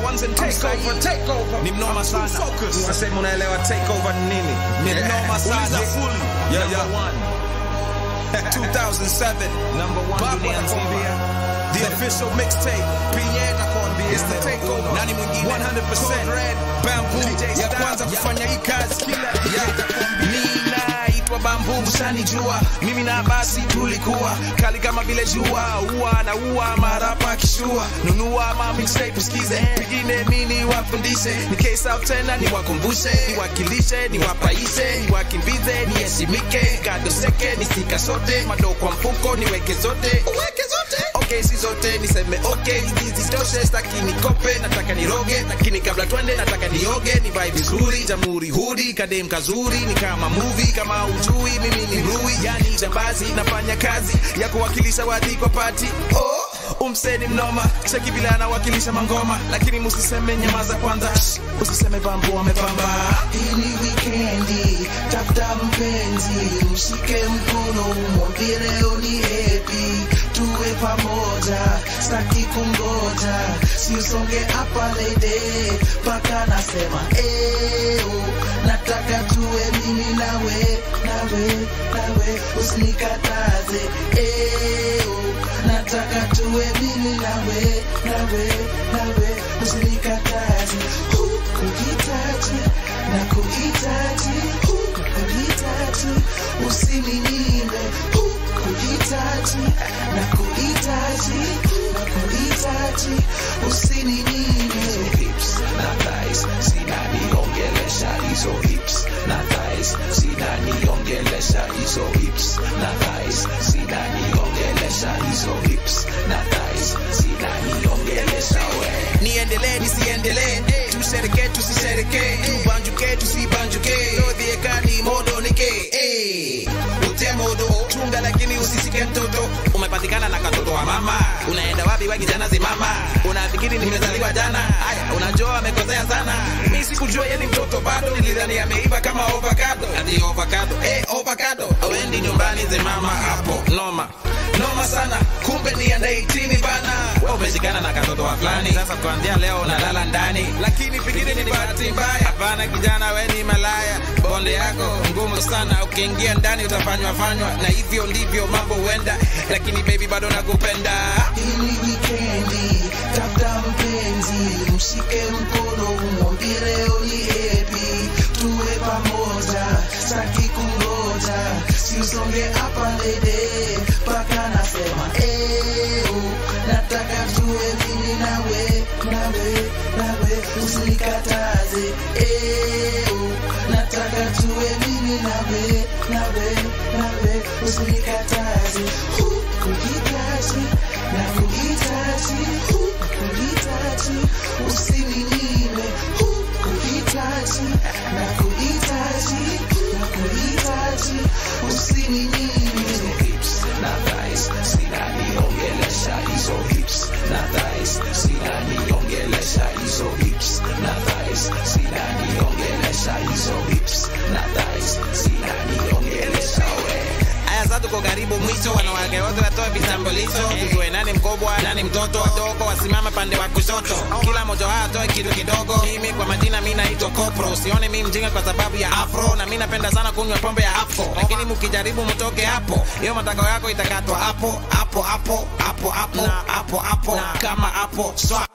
ones and take over, take over. Ni mnoma sana. Focus. Unasema unaelewa take over ni nini? Ni mnoma sana. Uliza fully. Yeah, Number yeah. one. 2007. Number one Babu dunia nzima. anakuambia. The official mixtape. Pinye nakwambia. It's the takeover. Nani mwingine? 100%. Red. Bamboo. Ya kwanza kufanya hii kazi. Yeah. Ninaitwa Bamboo, ushanijua. Mimi na basi tulikuwa kali kama vile jua. Ua na ua marapa kishua. Nunua ma mixtape usikize. Pengine mimi niwafundishe. Ni case out tena niwakumbushe. Niwakilishe, niwapaishe, niwakimbize, niheshimike. Kado seke, nisika sote. Mado kwa mfuko, niweke zote. Uweke zote. Okay, si zote niseme okay, hizi zitoshe, staki nikope, nataka niroge, lakini kabla twende nataka nioge, nivae vizuri, jamhuri hudi, kadem kazuri, ni kama movie, kama ujui mimi ni rui, yani jambazi, nafanya kazi ya kuwakilisha wadhi kwa pati oh, umseni mnoma, cheki vile anawakilisha mangoma, lakini musiseme nyamaza kwanza, Shh, usiseme bambu amepamba. Hii ni wikendi, tafuta mpenzi, mshike mkono, umwambie leo ni happy, tuwe pamoja, sitaki kungoja, si usonge hapa lady, mpaka nasema eo, nataka tuwe mimi nawe, nawe, nawe, usinikataze eo, nataka tuwe mimi nawe, nawe, nawe, usinikataze kuhitaji na kuhitaji kuhitaji usininyime kuhitaji na kuhitaji na kuhitaji usininyime hips na thighs zinaniongelesha hizo hips na thighs zinaniongelesha hizo hips na thighs zinaniongelesha hizo hips na thighs zinaniongelesha we niendelee nisiendelee tusherekee tusisherekee tubanjuke tusibanjuke odhiekani modo nike hey. ute modo chunga lakini usisike mtoto umepatikana na katoto wa mama unaenda wapi wa kijana zimama unafikiri nimezaliwa jana haya unajua amekosea sana mi sikujua yeye ni mtoto bado nilidhani ameiva kama avocado ati avocado eh avocado awendi nyumbani zimama hapo noma noma sana kumbe ni under 18 bana wewe umeshikana na katoto wa fulani sasa kuanzia leo unalala ndani lakini pengine ni bahati mbaya hapana kijana we ni malaya bonde yako ngumu sana ukiingia ndani utafanywa fanywa na hivyo ndivyo mambo huenda lakini baby bado nakupenda Hii ni wikendi, tafuta mpenzi, mshike mkono, umwambie leo ni happy, tuwe pamoja, sitaki kungoja, si usonge hapa lady, mpaka nasema eo, nataka tuwe mimi nawe, nawe, nawe, usinikataze eo, nataka tuwe mimi nawe, nawe, nawe, usinikataze kuhitaji na kuhitaji kuhitaji usininyime kuhitaji na kuhitaji na kuhitaji usininyime hips na thighs zinaniongelesha hizo hips na thighs zinaniongelesha hizo hips na thighs zinaniongelesha hizo hips na thighs zinaniongelesha we aya sasa tuko karibu mwisho wanawake wote watoe vitambulisho tujue nani mkubwa nani mtoto wadogo wasimame pande wa kushoto kila mmoja wao atoe kitu kidogo mimi kwa majina mi naitwa kopro usione mi mjinga kwa sababu ya afro na mi napenda sana kunywa pombe ya afro lakini mkijaribu mtoke hapo hiyo matako yako itakatwa hapo hapo hapo hapo hapo hapo hapo kama hapo swa